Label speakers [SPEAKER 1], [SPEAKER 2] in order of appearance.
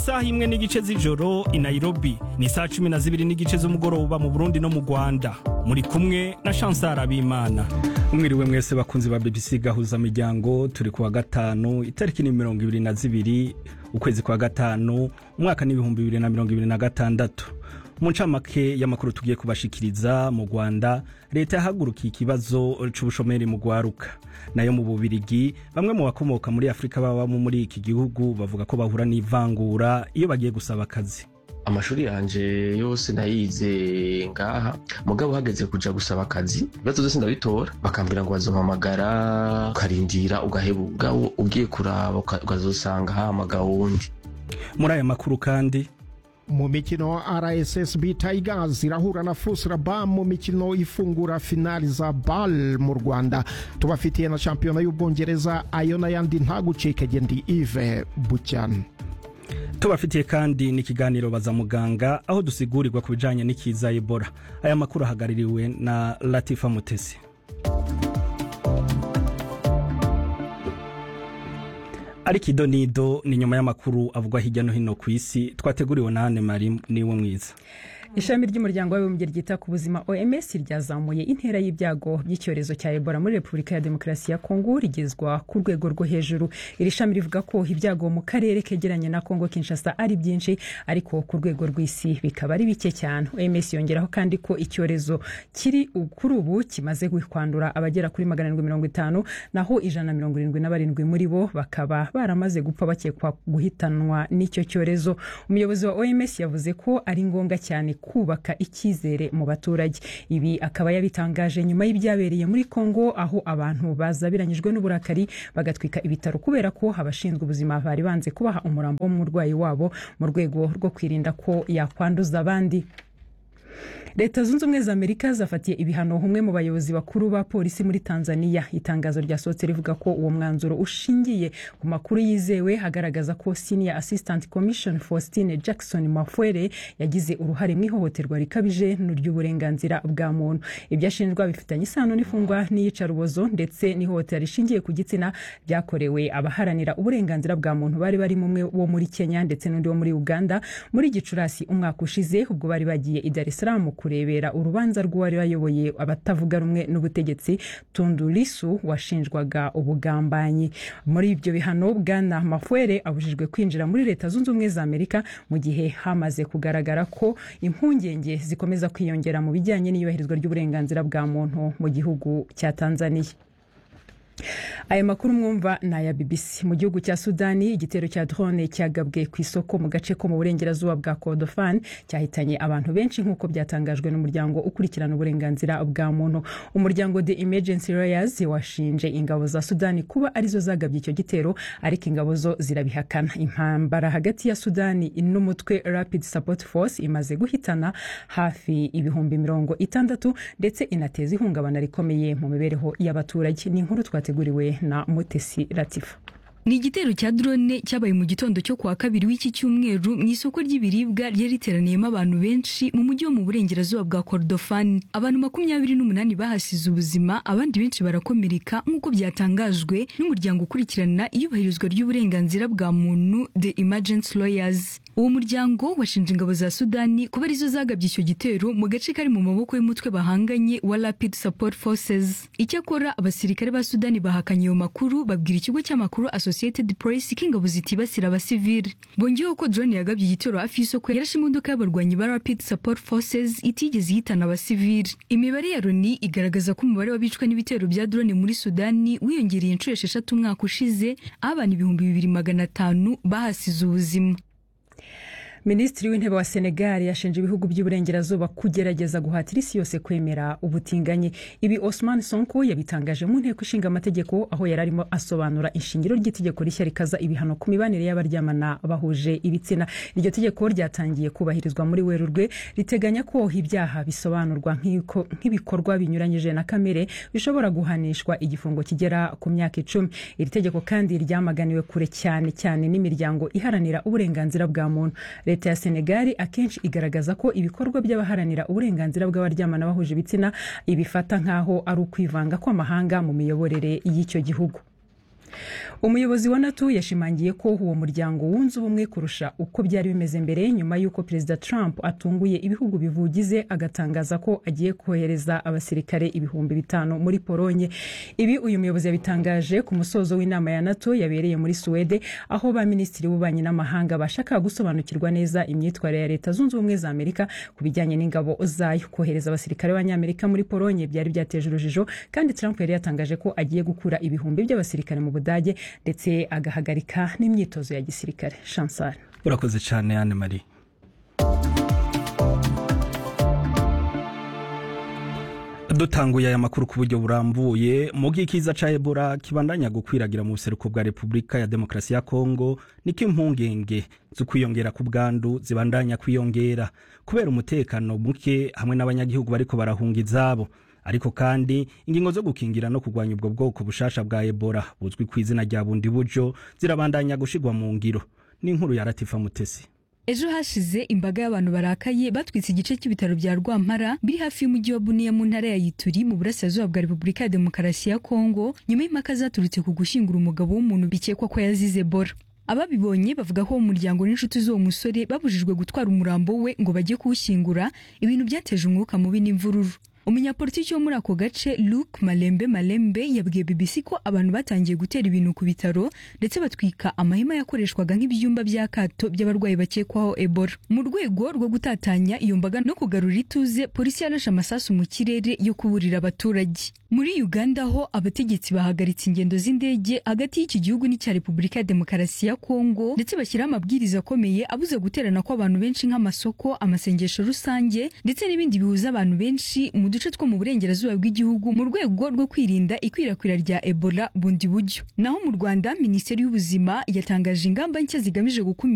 [SPEAKER 1] isaha imwe n'igice z'ijoro i nairobi ni saa cumi na zibiri n'igice z'umugoroba mu burundi no mu rwanda muri kumwe na chansar abimana mwiriwe mwese bakunzi ba bbc gahuza miryango turi kuwa gatanu itariki ni mirongo ibiri na zibiri ukwezi kwa gatanu umwaka n'ibihumbi bibiri na mirongo ibiri na gatandatu mu ncamake y'amakuru tugiye kubashikiriza mu rwanda leta yahagurukiye ikibazo c'ubushomeri mu rwaruka nayo mu bubirigi bamwe mu bakomoka muri afurika babamo muri iki gihugu bavuga ko bahura n'ivangura iyo bagiye gusaba akazi
[SPEAKER 2] amashuri yanje yose nayize ngaha mugabo hageze kuja gusaba akazi ibibazo byose ndabitora bakambwira ngo bazompamagara ukarindira ugaheba ubwawo ugiye kuraba ukazosanga hamagawe wundi
[SPEAKER 1] muri aya makuru kandi
[SPEAKER 3] mu mikino rssb tigers irahura na fusraba mu mikino ifungura finali za bal mu rwanda tubafitiye na shampiyona y'ubwongereza ayo n'ayandi ntagucikege ndi ive bucyane
[SPEAKER 1] tubafitiye kandi n'ikiganiro baza muganga aho dusigurirwa ku bijyanye n'ikiza ebola aya makuru ahagarariwe na latifa mutesi ariko ido nido ni nyuma y'amakuru avugwa hirya no hino ku isi twateguriwe na hane mari niwe mwiza
[SPEAKER 4] ishami ry'umuryango w'abibumbye ryita ku buzima oms ryazamuye intera y'ibyago by'icyorezo cya ebola muri repubulika ya demokarasi ya kongo rigezwa ku rwego rwo hejuru iri shami rivuga ko ibyago mu karere kegeranye na kongo kinshasa ari byinshi ariko ku rwego rw'isi bikaba ari bike cyane oms yongeraho kandi ko icyorezo kiri kuri ubu kimaze kwandura abagera kuri magana arindwi mirongo itanu naho ijana na mirongo irindwi na barindwi muri bo bakaba baramaze gupfa bakekwa guhitanwa n'icyo cyorezo umuyobozi wa oms yavuze ko ari ngombwa cyane kubaka icyizere mu baturage ibi akaba yabitangaje nyuma y'ibyabereye muri kongo aho abantu bazabiranyijwe n'uburakari bagatwika ibitaro kubera ko abashinzwe ubuzima bari banze kubaha umurambo w'umurwayi wabo mu rwego rwo kwirinda ko yakwanduza abandi leta zunze ubumwe za amerika zafatiye ibihano umwe mu bayobozi bakuru ba polisi muri tanzania itangazo ryasohotse rivuga ko uwo mwanzuro ushingiye ku makuru yizewe agaragaza ko senior assistant commission faustine jackson mafwere yagize uruhare mu ihohoterwa rikabije ry'uburenganzira bwa muntu ibyo ashinjwa bifitanye isano n'ifungwa n'iyicarubozo ndetse n'ihohotera rishingiye ku gitsina byakorewe abaharanira uburenganzira bwa muntu bari barimo umwe wo muri kenya ndetse n'undi wo muri uganda muri gicurasi umwaka ushize ubwo bari bagiye i dar es salaam kurebera urubanza rw'uwari wayoboye abatavuga rumwe n'ubutegetsi tundu lisu washinjwaga ubugambanyi muri ibyo bihano bwana mafwere abujijwe kwinjira muri leta zunze ubumwe za amerika mu gihe hamaze kugaragara ko impungenge zikomeza kwiyongera mu bijyanye n'iyubahirizwa ry'uburenganzira bwa muntu mu gihugu cya tanzania aya makuru mwumva ni aya bbc mu gihugu cya sudani igitero cya drone cyagabwe ku isoko mu gace ko mu burengerazuba bwa kordofan cyahitanye abantu benshi nk'uko byatangajwe n'umuryango ukurikirana uburenganzira bwa muntu umuryango the emergency lawyers washinje ingabo za sudani kuba arizo zagabye icyo gitero ariko ingabo zo zirabihakana impambara hagati ya sudani n'umutwe rapid support force imaze guhitana hafi ibihumbi mirongo itandatu ndetse inateza ihungabana rikomeye mu mibereho y'abaturage ni inkuru twateguriwe na mutesi latifa
[SPEAKER 5] ni igitero cya drone cyabaye mu gitondo cyo kuwa kabiri w'iki cyumweru mu isoko ry'ibiribwa ryari riteraniyemo abantu benshi mu mujyi wo mu burengerazuba bwa kordofani abantu makumyabiri n'umunani bahasize ubuzima abandi benshi barakomereka nk'uko byatangajwe n'umuryango ukurikirana iyubahirizwa ry'uburenganzira bwa muntu the emergency lawyers uwo muryango washinje ingabo za sudani kuba arizo zagabye icyo gitero mu gace kari mu maboko y'umutwe bahanganye wa rapid support forces icyakora abasirikare ba sudani bahakanye ayo makuru babwira ikigo cy'amakuru associated press ko ingabo zitibasira abasivili bongeyeho ko drone yagabye igitero hafi y'isoko yarashe imodoka y'abarwanyi ba rapid support forces itigeze ihitana abasivili imibare ya loni igaragaza ko umubare w'abicwa n'ibitero bya drone muri sudani wiyongereye inshuro esheshatu umwaka ushize aho abantu ibihumbi bibiri magana atanu bahasize ubuzima
[SPEAKER 4] minisitiri w'intebe wa senegal yashinje ibihugu by'iburengerazuba kugerageza guhatira isi yose kwemera ubutinganyi ibi osman sonko yabitangaje mu nteko ishinga amategeko aho yari arimo asobanura ishingiro ry'itegeko rishya rikaza ibihano ku mibanire y'abaryamana bahuje ibitsina iryo tegeko ryatangiye kubahirizwa muri werurwe riteganya ko ibyaha bisobanurwa nk'ibikorwa binyuranyije na kamere bishobora guhanishwa igifungo kigera ku myaka icumi iri tegeko kandi ryamaganiwe kure cyane cyane n'imiryango iharanira uburenganzira bwa muntu leta ya senegali akenshi igaragaza ko ibikorwa by'abaharanira uburenganzira bw'abaryamana bahuje ibitsina ibifata nk'aho ari ukwivanga kw'amahanga mu miyoborere y'icyo gihugu umuyobozi wa nato yashimangiye ko uwo muryango wunze ubumwe kurusha uko byari bimeze mbere nyuma y'uko perezida trump atunguye ibihugu bivugize agatangaza ko agiye kohereza abasirikare ibihumbi bitanu muri polonye ibi uyu muyobozi yabitangaje ku musozo w'inama ya nato yabereye muri suwede aho ba minisitiri b'ububanyi n'amahanga bashaka gusobanukirwa neza imyitwarire ya leta zunze ubumwe za amerika ku bijyanye n'ingabo zayo kohereza abasirikare b'abanyamerika muri polonye byari byateje urujijo kandi trump yari yatangaje ko agiye gukura ibihumbi by'abasirikare mu budage ndetse agahagarika n'imyitozo ya gisirikare chansar
[SPEAKER 1] urakoze cyane anne marie dutanguye aya makuru ku buryo burambuye mu bw'ikiza ca ebola kibandanya gukwiragira mu buseruko bwa repubulika ya demokarasi ya kongo niko impungenge zo kwiyongera ku bwandu zibandanya kwiyongera kubera umutekano muke hamwe n'abanyagihugu bariko barahunga izabo ariko kandi ingingo zo gukingira no kurwanya ubwo bwoko bushasha bwa ebola buzwi ku izina rya bundi buryo zirabandanya gushigwa mu ngiro n'inkuru ya ratifa mutesi
[SPEAKER 5] ejo hashize imbaga y'abantu barakaye batwitse igice cy'ibitaro bya rwampara biri hafi y'umujyi wa buniya mu ntara ya yituri mu burasirazuba bwa repubulika ya demokarasi ya kongo nyuma y'impaka zaturutse ku gushyingura umugabo w'umuntu bikekwa ko yazize ebola ababibonye bavuga ko umuryango n'inshuti z'uwo musore babujijwe gutwara umurambo we ngo bajye kuwushyingura ibintu byateje umwuka mubi n'imvururu umunyapolitiki wo muri ako gace luke malembe malembe yabwiye bbc ko abantu batangiye gutera ibintu ku bitaro ndetse batwika amahema yakoreshwaga nk'ibyumba by'akato by'abarwayi bakekwaho ebola mu rwego rwo gutatanya iyo mbaga no kugarura ituze polisi yarashe amasasu mu kirere yo kuburira abaturage muri uganda ho abategetsi bahagaritse ingendo z'indege hagati y'iki gihugu n'icya repubulika ya demokarasi ya kongo ndetse bashyiraho amabwiriza akomeye abuza guterana kw'abantu benshi nk'amasoko amasengesho rusange ndetse n'ibindi bihuza abantu benshi mu duce two mu burengerazuba bw'igihugu mu rwego rwo kwirinda ikwirakwira rya ebola bundi buryo naho mu rwanda minisiteri y'ubuzima yatangaje ingamba nshya zigamije gukumira